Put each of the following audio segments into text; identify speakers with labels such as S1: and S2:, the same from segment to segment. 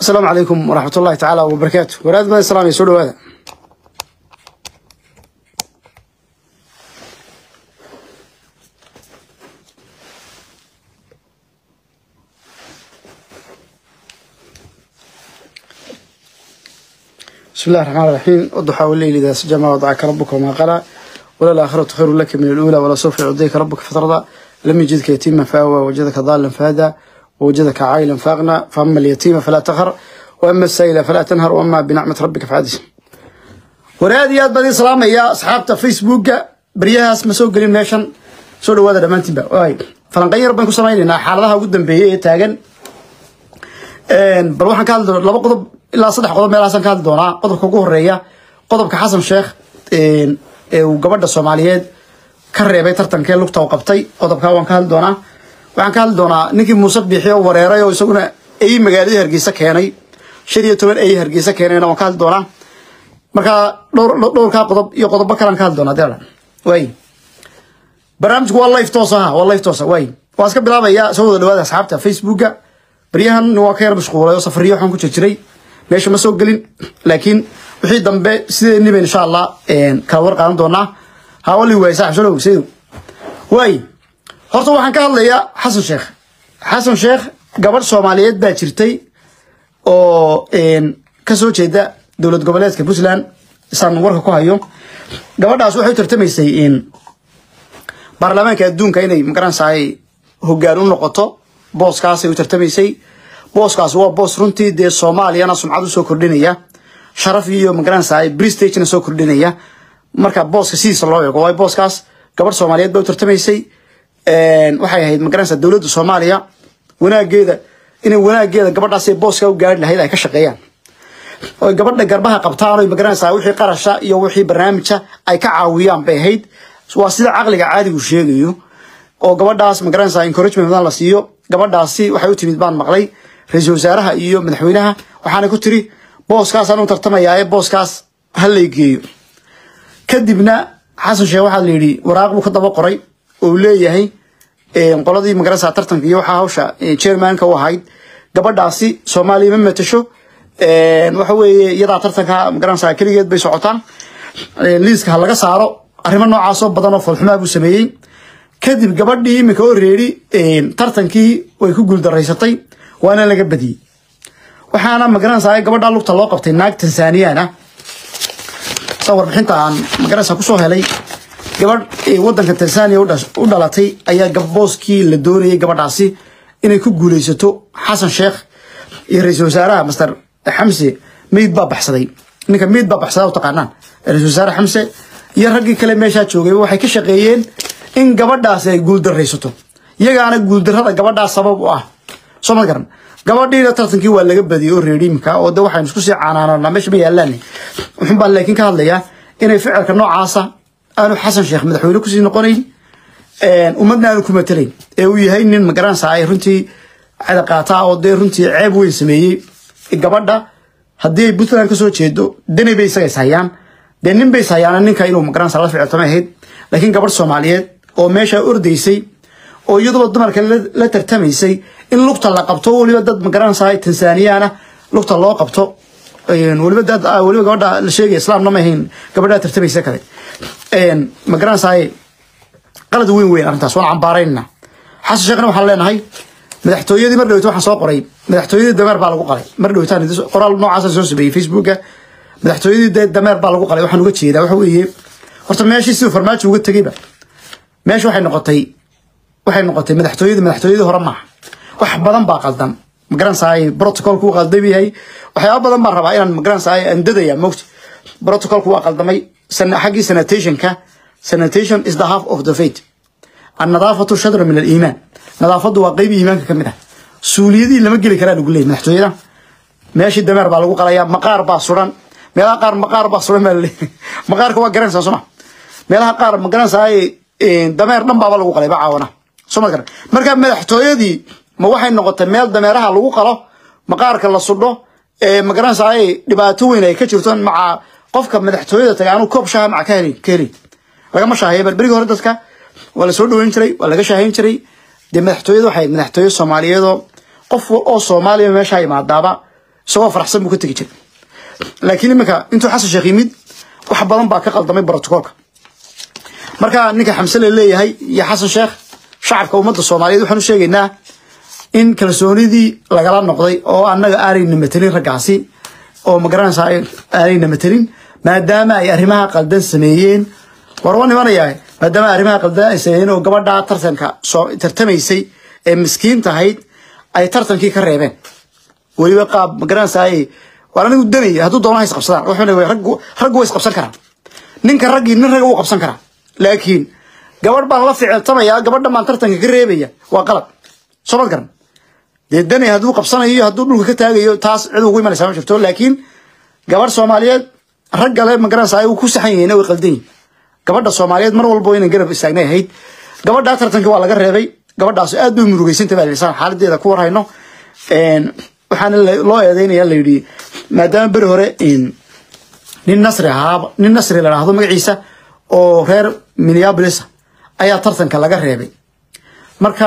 S1: asalaamu calaykum waraxmat ullahi tacaala wabarakaatu waraad badan salaamaya soo dhawaada بسم الله الرحمن الرحيم والضحى والليل إذا سجى ما وضعك ربك وما قلى وللآخرة خير لك من الأولى ولسوف يعطيك ربك فترضى لم يجدك يتيما فآوى وجدك ضالا فهدى ووجدك عائلا فأغنى فأما اليتيم فلا تقهر وأما السائل فلا تنهر وأما بنعمة ربك فحدث waraadiyaad badi salaamaya asxaabta facebooka baryahaas ma soo gelin meeshan soo dhawaada dhammaantiinba waay falanqan yar baan ku samaynaynaa xaaladaha ugu dambeeyay ee taagan bal waxaan ka hadli doonaa laba qodob ilaa saddex qodob meelahaasaan ka hadli doonaa qodobka ugu horeeya qodobka xasan sheekh ee uu gabadha soomaaliyeed ka reebay tartankee lugta u qabtay qodobkaa waan ka hadli doonaa waxaan ka hadli doonaa ninkii muuse biixi oo wareeray oo isaguna ey magaaladii hargeysa keenay shan iyo toban ey hargeysa keenayna waan ka hadli doonaa markaa dhowr dhowrkaa qodob iyo qodobo kalaan ka hadli doonaa deelan waay barnaamijku waa live toos aha waa live toosa waay waan iska bilaabaya soo wada dhawaada asxaabta facebooka baryahan waa ka yar mashquulay oo safariyo waxaan ku jirjiray meesha ma soo gelin laakiin wixii dambe sideeniba insha allah kala war qaadan doonaa hawali waay saaxib soo dhow sidow waay horta waxaan ka hadlayaa xasan sheekh xasan sheekh gabadh soomaaliyeed baa jirtay oo ka soo jeeda dowlad goboleedka puntland isaan warka ku hayo gabadhaas waxay u tartamaysay baarlamaanka adduunka inay magaranaysaay hogaan u noqoto booskaasay u tartamaysay booskaas waa boos runtii dee soomaaliyana sumcad usoo kordhinaya sharaf iyo magaranaysaay bristagena soo kordhinaya marka booska sidiisa loo eego waay booskaas gabadh soomaaliyeed ba u tartamaysay waxay ahayd magaranaysaa dowladda soomaaliya wanaageeda inay wanaageeda gabadhaasay booska u gaari lahayd ay ka shaqeeyaan oy gabadha garbaha qabtaan oy magaranaysaa wixii qarasha iyo wixii barnaamija ay ka caawiyaan bay ahayd waa sida caqliga caadigu sheegayo oo gabadhaas magaranaysaa encouragement badan la siiyo gabadhaasi waxay u timid baan maqlay ra-iisul wasaaraha iyo madaxweynaha waxaana ku tiri booskaasaan u tartamayaa ee booskaas ha lay geeyo kadibna xasan sheekh waxaa la yidhi waraaq buu ka daba qoray oo uu leeyahay qoladii magaranaysaa tartanka iyo waxaa hawsha chairmanka u ahayd gabadhaasi soomaaliya ma matasho waxa weeye iyadaa tartanka magaranaysaa keligeed bay socotaa liiska ha laga saaro arrimo noocaasoo badan oo foolxumaa buu sameeyey kadib gabadhii iminka oo reeri tartankii way ku guuldaraysatay waana laga badiyey waxaana magaranaysaa gabadhaa lugta loo qabtay naag tanzaniyan ah sa warbixinta aan magaranaysaa kusoo helay gabadh wadanka tanzania u dhalatay ayaa booskii la doonayay gabadhaasi inay ku guuleysato xasan sheekh iyo ra-iisul wasaaraha master xamse meyd baa baxsaday ninka meyd baa baxsadaa u taqaanaan ra-isul wasaare xamse iyo raggii kale meeshaa joogay waxay ka shaqeeyeen in gabadhaasi ay guuldaraysato iyagaana guuldarrada gabadhaas sabab u ah soo ma garan gabadhiina tartankii waa laga badiyey oo reeriimka oo de waxaynu isku sii canaanana meesha ma yaalaan wuxun baan laakiin ka hadlayaa inay ficilka noocaasa aanu xasan sheekh madaxweyne kusii noqonayn ummadna aanu ku matelayn ee uu yahay nin magaranaysa ay runtii cadaqaataa oo dee runtii ceeb weyn sameeyey gabadha haddii ay puntland kasoo jeedo dani bay isaga ishayaan dee nin bay ishayaan ninka inuu magaranaysa la ficiltama ahayd laakiin gabadh soomaaliyeed oo meesha ordaysay oo iyaduba dumarka la tartamaysay in lugta la qabto weliba dad magaranaysa tanzaniyaana lugta loo qabto weliba dad weliba gabadha la sheegaya islaamna ma ahayn gabadha tartamaysa kale magaranaysa qalad weyn weyn arrintaas waan cambaaraynana xasan sheekhna waxaan leenahay madaxtooyadii mar dhaweyta waxaan soo qoray madaxtooyadii dameer baa lagu qalay mar dhaweytaan qoraal noocaasa soo sameeyey facebooka madaxtooyadii dameer baa lagu qalay waxaan uga jeedaa waxa weeye horta meeshii siduu farmaajo uga tegeyba meesha waxay noqotay waxay noqotay madaxtooyadii madaxtooyadii hore maaha wax badan baa qaldan magaranaysaay protocolku waa qaldam yahay waxyaaba badan baan rabaa inaan magaranaysaay andadaya mogta protocolku waa qaldamay xaggii sanitationka sanitation is the half of the faith annadaafatu shadra min aliimaan nadaafadu waa qeyb iimaanka ka mid ah suuliyadii lama geli karaa lagu leeyay madaxtooyada meeshii dameer baa lagu qalayaa maqaar baa suran meelaha qaar maqaar baa suran baa laleeyahay maqaarka waa garanaysaa soma meelaha qaar ma garanaysaa dameer dhan baaba lagu qalay ba caawana soo ma garan marka madaxtooyadii ma waxay noqotay meel dameeraha lagu qalo maqaarka la sudho ma garanaysaa dhibaato weyn ay ka jirto maca qofka madaxtooyada tagay anuu koob shaha maca ka helin ka helin lagama shaaheeya bal berigii hore dadka waa la soo dhaweyn jiray waa laga shaahayn jiray dee madaxtooyada waxay madaxtooye soomaaliyeedoo qof oo soomaaliya meesha imaadaaba isagoo faraxsan buu ka tegi jiray laakiin iminka intuu xasan sheekh yimid wax badan baa ka qaldamay brotocoolka marka ninka xamse la leeyahay iyo xasan sheekh shacabka ummadda soomaaliyeed waxaan u sheegaynaa in kalsoonidii lagala noqday oo annaga aanayna matelin raggaasi oo magaranaysaa aanayna matelin maadaama ay arrimaha qaldan sameeyeen war waa nimanayaa maadaama arrimaha qaldan ay sameeyeen oo gabadha tartanka soo tartamaysay ee miskiin tahayd ay tartankii ka reebeen weliba qaab magaranaysaa waan anigu danaya hadduu doona ha isqabsadaan wuxuu leeyahay raggu raggu way isqabsan karaan ninka raggii nin ragga wuu qabsan karaa laakiin gabadh baan la ficiltamaya gabadha baan tartanka ka reebaya waa qalad soo mad garan dee dani hadduu qabsanayo hadduu dhulka ka taagayo taas cid ugu imanaysa ma jirto laakiin gabadh soomaaliyeed ragga le magaranaysa ay ku saxan yihiin way qaldan yihin gabadha soomaaliyeed mar walba inaan garab istaagnay ahayd gabadha tartanka waa laga reebay gabadhaas aad bay murugeysantay baa lisaan xaaladeeda ku warhayno waxaana loo eedeynaya la yidhi maadaama beri hore nin nasri ahaa nin nasri la dhahdo magaciisa oo reer minneapolis ayaa tartanka laga reebay marka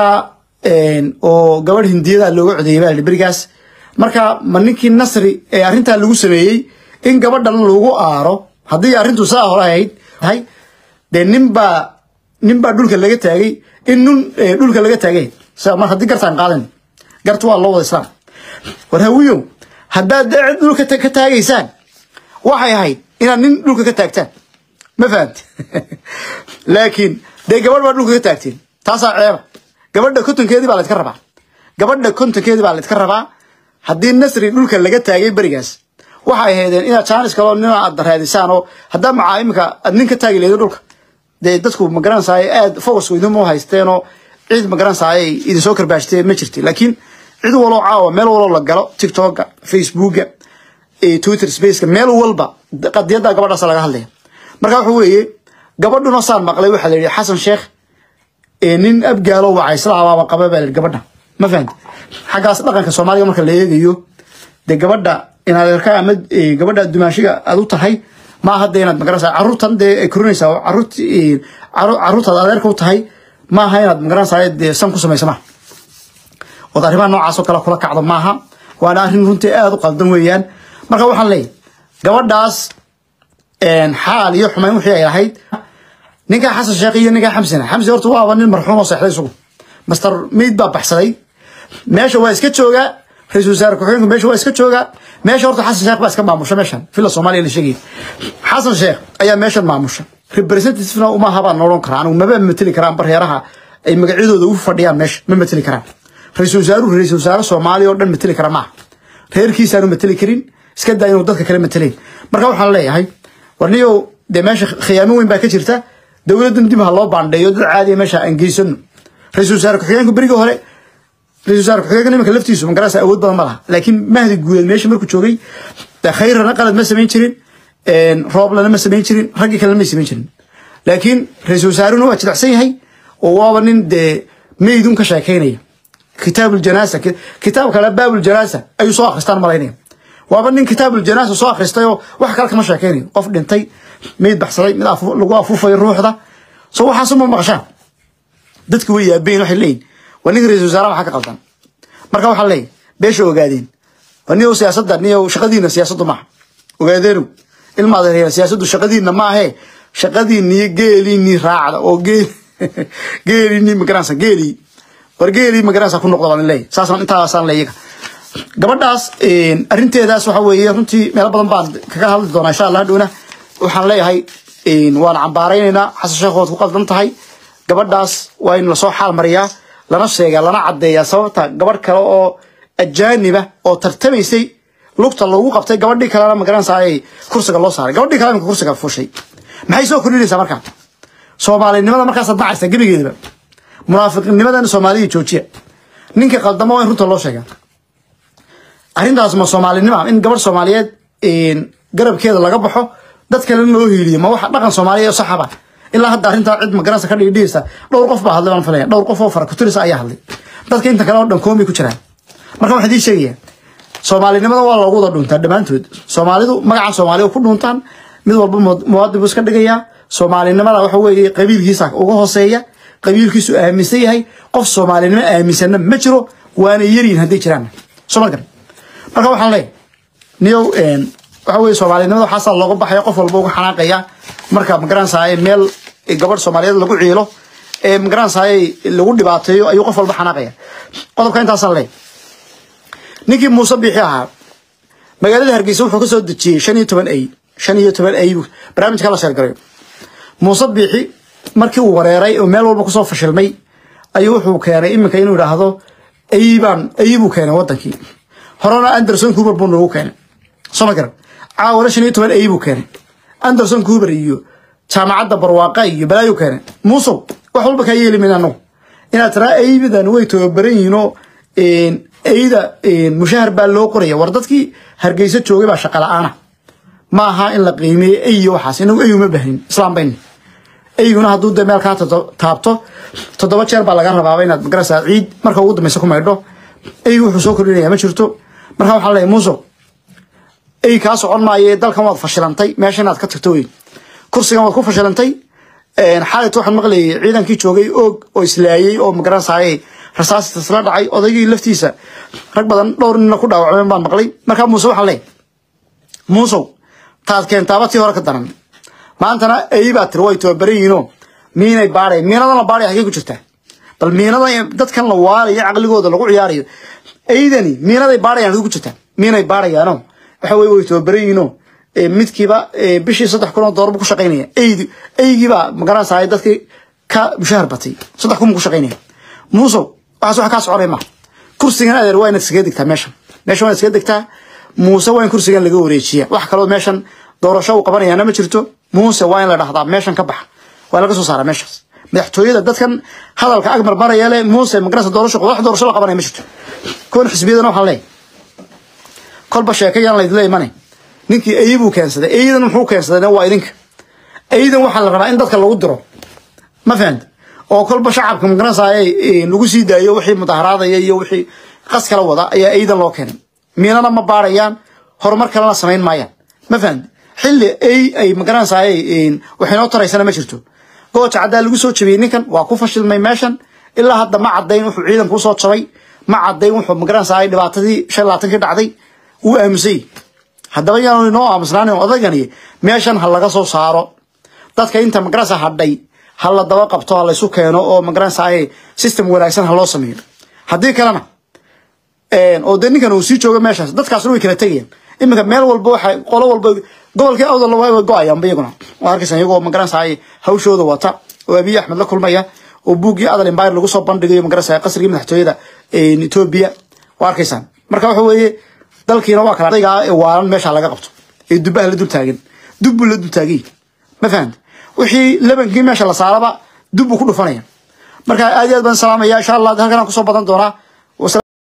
S1: oo gabadh hindiyada looga codeeyay baa berigaas marka ma ninkii nasri ee arrintaa lagu sameeyey in gabadhan lagu aaro haddii arrintu saa hore ahayd tahay dee ninbaa ninbaa dhulka laga taagay in nun dhulka laga taagay mar haddii gartaan qaadan garta waa loo wada islaam war hawiyow haddaad dee cid dhulka ka taagaysaan waxay ahayd inaad nin dhulka ka taagtaan ma fahamti laakiin dee gabadh baa dhulka ka taagteen taasaa ceeba gabadha kontonkeedii baa laydka rabaa gabadha kontonkeedii baa laydka rabaa haddii nasri dhulka laga taagay berigaas waxay ahaydeen inaad jaanis kaloo nin aad raadisaan oo haddaa macaa iminka aad nin ka taagi leedo dhulka dee dadku magaranaysaay aad focusku idinmu haysteenoo cid magaranaysaay idin soo karbaashtee ma jirti laakiin cid waloo caawa meel waloo la galo tiktoka facebooka twitter spaceka meel walba qadiyadda gabadhaas laga hadlaya marka wuxuu weeye gabadhuna saan maqlay waxaa la yidhi xasan sheekh nin abgaalo wacaysla abaaba qaba baa la yidhi gabadha ma fahamti xaggaas dhaqanka soomaaliga marka la eegayo dee gabadha inaad erka ama gabadha dumaashiga aad u tahay ma aha dee inaad magaranaysaa carruurtan dee ay korinaysaa carruurt carruurtaad adeerka u tahay ma aha inaad magaranaysaa dee san ku samaysa maha ood arrimaha noocaas oo kale kula kacdo maaha waana arrin runtii aada u qaldan weeyaan marka waxaan leeyahy gabadhaas xaal iyo xumayn wixii ay lahayd ninkaa xasan sheekh iyo ninkaa xamsina xamsi horta waaba nin marxuum oo seexday isagu master meid baa baxsaday meesha waa iska joogaa ra-isul wasaare ku-xigeenku meesha waa iska joogaa meesha horta xasan sheekh baa iska maamusha meeshan fila soomaaliya la sheegay xasan sheekh ayaa meeshan maamusha representativena uma habaan odhan karaa anigu maba mateli karaan barheeraha ay magacyadooda u fadhiyaan meesha ma mateli karaan ra-isul wasaaruhu ra-isul wasaare soomaaliya oo dhan mateli kara maaha reerkiisaanu mateli karin iska daa inuu dadka kale matelayn marka waxaan leeyahay warniyow dee meesha khiyaamo weyn baa ka jirta dowladdan dib ha loo baandheeyo dad caadiya meesha aan geysano ra-isul wasaare ku-xigeenku berigii hore ra-isul wasaare ku-xigeenka nimanka laftiisu magarasa awood badan ma laha laakiin mahdi guuleed meesha markuu joogay khayrana qalad ma samayn jirin rooblana ma samayn jirin raggii kalena ma samayn jirin laakiin ra-isul wasaarehuna waa jidacsan yahay oo waaba nin dee meydun ka sheekaynaya kitaab ljanaasa kitaab kale baab ljanaasa ayuu soo akhristaan malaynaya waaba nin kitaab ljanaasa soo akhristay oo wax kale kama sheekaynayo qof dhintay meyd baxsaday mid lagu afuufay ruuxda so waxaasuma maqashaan dadku way yaabayin waxay leeyihin waa ninka ra-isul wasaaraha waxaa ka qaldan marka waxaa leeyahy beesha ogaadeen waa niyow siyaasadda niyow shaqadiina siyaasaddu maaha ogaadeenu ilmaad reer siyaasaddu shaqadiina maahe shaqadiiniyo geeliinii raacda oo geel geeliinii magaranaysa geelii war geelii magaranaysa ku noqda baan leeyahy saasaan intaasaan leeyaga gabadhaas arrinteedaas waxa weeye runtii meelo badan baan kaga hadli doonaa insha allah hadhowna waxaan leeyahay waan cambaaraynaynaa xasan sheekh waad ku qaldan tahay gabadhaas waa in lasoo xaal mariyaa lana sheegaa lana caddeeyaa sababta gabadh kale oo ajaaniba oo tartamaysay lugta lagu qabtay gabadhii kalena magaranaysaa ay kursiga loo saaray gabadhii kale imika kursiga fushay maxay soo kordhinaysaa markaa soomaalinimada markaasaad nacaysaa gebigeedaba munaafiqnimadan soomaaliya joojiya ninka qaldamo waa in runta loo sheegaa arrintaas ma soomaalinima in gabadh soomaaliyeed garabkeeda laga baxo dad kalena loo hiiliyo ma waxa dhaqan soomaaliya saxaba ilaa hadda arrintaa cid magaranaysa ka dhigdhigaysa dhowr qof baa hadlay baan filaya dhowr qof oo fara kutirisa ayaa hadlay dadka inta kale oo dhan koomay ku jiraan marka waxaan idiin sheegayaa soomaalinimada waa loogu wada dhuntaa dhammaantood soomaalidu magacan soomaaliya ku dhuntaan mid walba muwaadin buu iska dhigayaa soomaalinimada waxa weeye qabiilkiisa uga hooseeya qabiilkiisu aaminsan yahay qof soomaalinimo aaminsanna ma jiro waana yaryihin hadday jiraan soo ma garan marka waxaan leeyahay niyow waxa weye soomaalinimada waxaasaa looga baxaya qof walba uga xanaaqaya marka magaranaysaay meel gabadh soomaaliyeed lagu ciilo ee magaranaysaay lagu dhibaateeyo ayuu qof walba xanaaqaya qodobka intaasaan leey ninkii muuse biixi ahaa magaalada hargeysa wuxuu ka soo dejiyey shan iyo toban ay shan iyo toban ay barnaamijka la sheergarayo muuse biixi markii uu wareeray oo meel walba kusoo fashilmay ayuu wuxuu keenay iminka inuu idhaahdo ayibaan ayibuu keenay wadankii horena anderson coober buu nagu keenay soo ma garan caawana shan iyo toban ayibuu keenay anderson coober iyo jaamacadda barwaaqa iyo balaayu keenay muusow wax walba kaa yeeli mayna anagu inaad tiraa aybidan way tababaran yihiinoo ayda mushahar baa loo qoraya war dadkii hargeysa joogay baa shaqa la-aana ma aha in la qiimeeyo ayo waxaas inagu ayu ma bahnin islaam bayni ayguna hadduu de meel kaa taabto toddoba jeer baa laga rabaaba inaad magaraysaa ciid marka ugu dambeysa ku maydho aygu wuxuu soo kordhinaya ma jirto marka waxaa leeyahay muuso ay kaa socon maaye dalkan waad fashilantay meesha inaad ka tagto wey kursigan waad ku fashilantay xaalit waxaan maqlayay ciidankii joogay oog oo islaayey oo magaranaysaay rasaasita isla dhacay odaygii laftiisa rag badan dhowr nina ku dhaawacmeen baan maqlay markaa muuse waxaan leeyahay muusow taad keentaaba tii hore ka daran maantana ay baa tiri way tababaran yihiinoo miinay baadhay miinadan la baadhay hagee ku jirtaa bal miinadan dadkan la waalayo caqligooda lagu ciyaarayo aydani miinaday baadhayaan hagee ku jirtaa miinay baadhayaano waxa weye way tababaran yihiinoo midkiiba bishii saddex kun oo doolar buu ku shaqaynaya aydi aygiibaa magaranaysaay dadkii ka mushahar batay saddex kun buu ku shaqaynaya muusow waxaas wax kaa soconay ma kursigan adeer waa inaad iskaga degtaa meeshan meeshan waa inaad iskaga degtaa muuse waa in kursigan laga wareejiya wax kaloo meeshan doorasho uu qabanayaana ma jirto muuse waa in la dhahdaa meeshan ka baxa waa laga soo saaraa meeshaas madaxtooyada dadkan hadalka ag marmaraya le muuse magaranaysa doorasho wax doorasho la qabanaya ma jirto kuwan xisbiyadana waxaan leeyahay kolba sheeka yaan laydila imanay ninkii ayibuu keensaday aydan muxuu keensaday waa idinka aydan waxaa la rabaa in dadka lagu diro ma fahamta oo kolba shacabka magaranaysaay lagu sii daayo wixii mudaharaadaya iyo wixii qas kala wada ayaa aydan loo keenay miinana ma baarayaan horumar kalena samayn maayaan ma fahamta xilli ay ay magaranaysaay waxaynoo taraysana ma jirto gooja caddaa lagu soo jabiyey ninkan waa ku fashilmay meeshan ilaa hadda ma caddayn wuxuu ciidanku usoo jabay ma caddayn wuxuu magaranaysaay dhibaatadii shan labaatankii dhacday wuu aamusay haddaba yaanu inoo aamusnaanin odagani meeshan ha laga soo saaro dadka inta magaranaysa hadhay ha la daba qabto ha laysu keeno oo magaranaysaay system wanaagsan ha loo sameeyo haddii kalena oo dee ninkan uu sii joogo meeshaas dadkaasna way kala tegayaan iminka meel walba waxa qolo walba gobolkii awdal waa go-ayaanba iyaguna waa arkaysan iyagoo magaranaysaay hawshooda wata oo abiy axmed la kulmaya oo buuggii adal empire lagu soo bandhigayo magaranaysaay qasrigii madaxtooyada etoobiya waa arkaysaan marka waxa weeye dalkiina waa kala daygaa ee waalan meesha laga qabto ee dubaha la dul taagan dub buu la dul taagay ma fahamta wixii labankii meesha la saaraba dub buu ku dhufanaya marka aad iyo aad baan salaamaya insha allah halkan aan kusoo badan doonaa